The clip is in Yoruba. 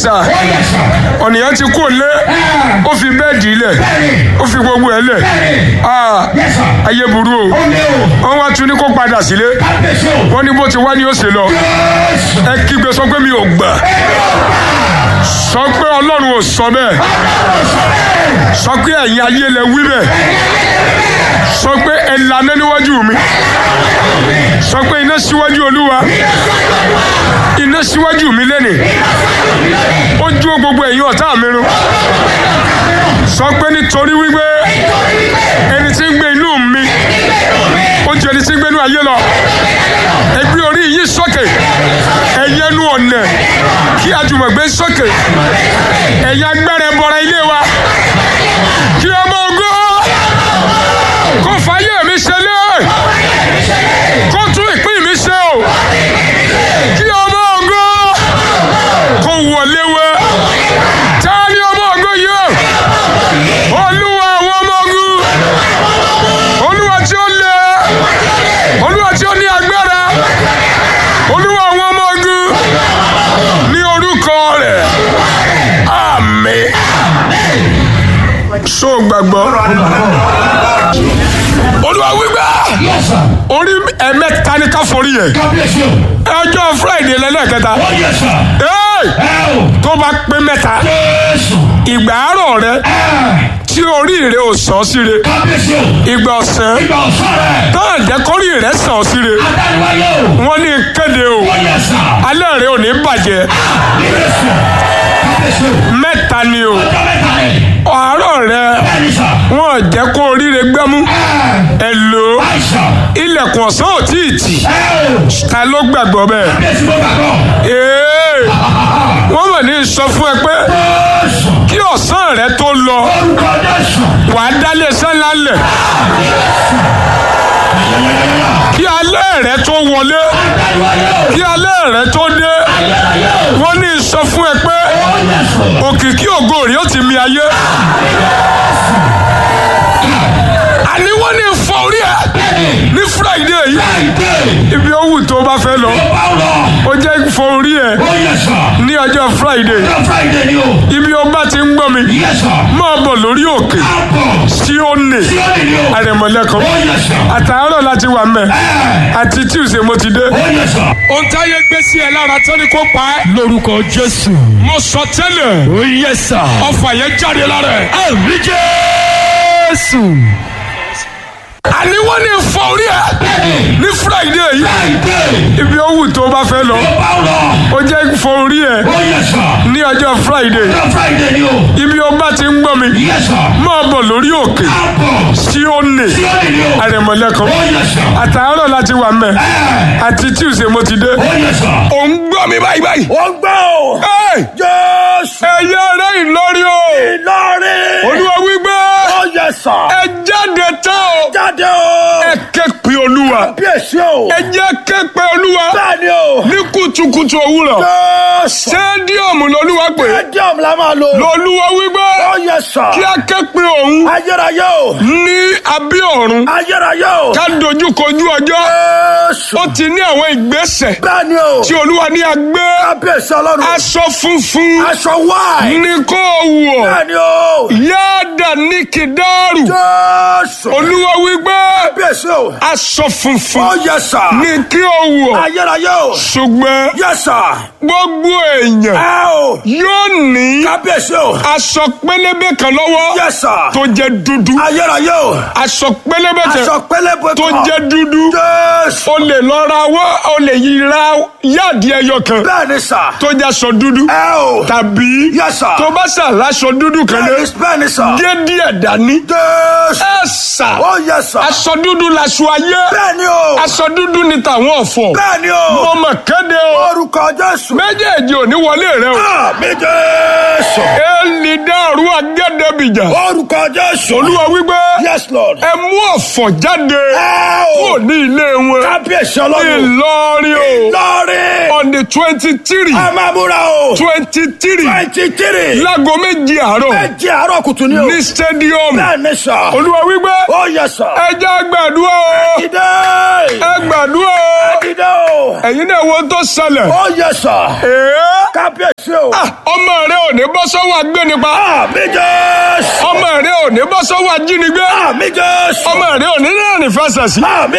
sà ó yẹ sà. ọ̀nìyàn ti kó lé ó fi bẹ́ẹ̀dì lẹ̀ bẹ́ẹ̀ni. ó fi gbogbo ẹ̀ lẹ̀ bẹ́ẹ̀ni. Ah, yẹ sà. ayé burú o ó lé o. wọ́n wá tún ní kó padà sílé kábíyèsí o. wọ́n ní bó ti wá ní ó ṣe lọ jésù. ẹ kígbe sọ pé mi ò gbà sọ pé ọlọ́run ò sọ bẹ́ẹ̀ ọlọ́run sọ bẹ́ẹ̀. sọ pé ẹ̀yin ayé lẹ wí bẹ́ẹ̀ sọ pé ẹ lànà níwájú mi sọ pé iná síwájú olúwa iná síwájú mi lẹ́nìí ó jó gbogbo ẹ̀yin ọ̀tá mi run sọ pé nítorí wípé ẹni tí ń gbé inú mi ó ju ẹni tí ń gbé inú ayé lọ ẹ gbé orí yìí sókè ẹ̀yẹ nu ọ̀nà kí àjùmọ̀gbé sókè ẹ̀yà gbẹ́rẹ̀ bọ̀rẹ̀ ilé wa kí ọmọ ògo kó fàyè mi ṣẹlẹ̀ kó tún ìpín mi ṣe o kí ọmọ ògo kó wọlé wẹ tá a ní ọmọ ògo yìí o olúwa àwọn ọmọ ogun olúwa tí ó lé olúwa tí ó ní agbára olúwa àwọn ọmọ ogun ní orúkọ rẹ̀ àmín so gbàgbọ́ olúwa wípé yẹ sà. orí ẹ̀mẹ́ta ní ká forí yẹn kábíyèsí o. ọjọ́ friday lẹ́lẹ́kẹta ó yẹ sà. Hey! ẹ o. tó bá pé mẹ́ta jésù. ìgbà àárọ̀ rẹ ẹ. tí orí rẹ ò sàn síre kábíyèsí o. ìgbà ọ̀sán ìgbà ọ̀sán rẹ̀. táà jẹ́ kórì rẹ sàn síre adániwáyé o. wọ́n ní kéde o ó yẹ sà. alẹ́ rẹ ò ní bàjẹ́ jésù. kábíyèsí o. mẹ́ta ni o ọjọ́ mẹ́ta rẹ̀. àárọ̀ rẹ bẹ́ẹ̀ni sà. wọ́n jẹ́ kó orí rẹ gbẹ́mú ẹ. ẹ lò ó àìsàn. ilẹ̀kùn ọ̀sán ò tí ì tì ẹ o. ta ló gbàgbọ́ bẹ́ẹ̀ kábíyèsí mo gbàgbọ́. ee wọ́n mọ̀ ní sọ fún ẹ pé jésù. kí ọ̀sán rẹ tó lọ orúkọ jésù. wàá dálé sẹ́ńlá lẹ̀ kí alẹ́ rẹ tó wọlé adániwáyé o. kí alẹ́ rẹ tó dé ayérayé o. wọ́n ní sọ fún ẹ pé ó yẹ sà. òkìkí ògo rẹ ó ti mi ayé àní wọ́n ní fọ orí ẹ ní friday yìí friday. ibi owó tó bá fẹ́ lọ Paulo. ó jẹ́ fọ orí ẹ ó yẹ sà. ní ọjọ́ friday ọjọ́ friday ni o. ibi ó bá ti ń gbọ́ mi yẹ sà. máa bọ̀ lórí òkè àbọ̀. sí òní tí ó nìyí o. àrẹ̀mọ̀lẹ́kan ó yẹ sà. àtàárọ̀ láti wà mẹ́ ẹ. àti tuesday mo ti dé. ó yẹ sà. ohun táyé gbé sí ẹ lára tó ní kó pa ẹ́. lórúkọ jésù. mo sọ tẹ́lẹ̀ ó yẹ sà. ọfà yẹn jáde lára ẹ̀. àmì jésù. àní wọ́n ní fọ orí ẹ ní friday yìí friday. ibi owó tó bá fẹ́ lọ Paulo. ó jẹ́ fọ orí ẹ ó yẹ sà. ní ọjọ́ friday ọjọ́ friday ni o. ibi ó bá ti ń gbọ́ mi yẹ sà. máa bọ̀ lórí òkè àbọ̀. sí òní tí ó nìyí o. àrẹ̀mọ̀lẹ́kan ó yẹ sà. àtàárọ̀ láti wà mẹ́ ẹ. àti tuesday mo ti dé. ó yẹ sà. ò ń gbọ́ mi báyìí báyìí. ó gbọ́ o. Hey! jésù. ẹ̀yẹ rẹ̀ ìlọrí o ìlọrin. olúwa wípé ó yẹ sà. ẹ jáde tán o jáde o. ẹ ké pe olúwa bí èsì o. ẹ jẹ́ ké pe olúwa bẹ́ẹ̀ ni o. ní kùtùkùtù òwúrọ̀ jésù. sẹ́díọ̀mù lolúwa pé stadium la máa lò. lolúwa wípé ó yẹ sà. kí a ké pe òun ayérayé o. ní abẹ́ ọ̀run ayérayé o. ká dojú kojú ọjọ́ jésù. ó ti ní àwọn ìgbésẹ̀ bẹ́ẹ̀ ni o. tí olúwa ní agbé kábíyèsí ọlọ́run. aṣọ funfun aṣọ wáì. ní kó wọ̀ bẹ́ẹ̀ ni o. yáàdà ní kìdáàrù jésù. olúwa wípé kábíyèsí o. aṣọ funfun ó yẹ sà. ní kí o wọ̀ ayérayé o. ṣùgbọ́n yẹ sà. gbogbo èèyàn ẹ o. yóò ní kábíyèsí o. aṣọ pélébé kan lọ́wọ́ yẹ sà. tó jẹ́ dúdú ayérayé o. aṣọ pélébé aṣọ kan pélébé tó kan. jẹ́ dúdú jésù. o lè lọ ra wọ́ o lè yí ra yáàdì ẹyọ kan bẹ́ẹ̀ ni sà. tó jẹ́ aṣọ dúdú ẹ o. tàbí yẹ sà. tó bá ṣàlàṣọ dúdú kan bẹ́ẹ̀ lé ni bẹ́ẹ̀ ni sà. gé díẹ̀ dání jésù. ẹ sà ó yẹ sà. aṣọ dúdú laṣọ ayé bẹ́ẹ̀ ni o. aṣọ dúdú ni tàwọn ọ̀fọ̀ bẹ́ẹ̀ ni o. mo mọ̀ kéde o orúkọ jésù. méjèèjì ò ní wọlé rẹ o àmì jésù. èlì dàrú agẹ́dẹ́bìjà orúkọ jésù. olúwa wípé yes lord. ẹ mú ọ̀fọ̀ jáde ẹ o. kúrò ní ilé wọn kábíyèsí ọlọ́run. ìlọrin o lọ́ọ̀rì. on the twenty three ẹ máa múra o. twenty three twenty three. láago méjì àárọ̀ méjì àárọ̀ kùtù ni o. ní stadium bẹ́ẹ̀ ni sà. olúwa wípé ó yẹ sà. ẹ ẹ jẹ́ gbàdúrà o Dìde. ẹ gbàdúrà o Dìde o. ẹ̀yin náà wo tó ṣẹlẹ̀. Ó yẹ sà. Èé. Kábíyèsí o. Ah, ọmọ rẹ ò ní bọ́ sọ́wọ́ agbénipa Àmì Jésù. ọmọ rẹ ò ní bọ́ sọ́wọ́ ajínigbé Àmì Jésù. ọmọ rẹ ò ní rìnrìn fẹsẹ̀ sí Àmì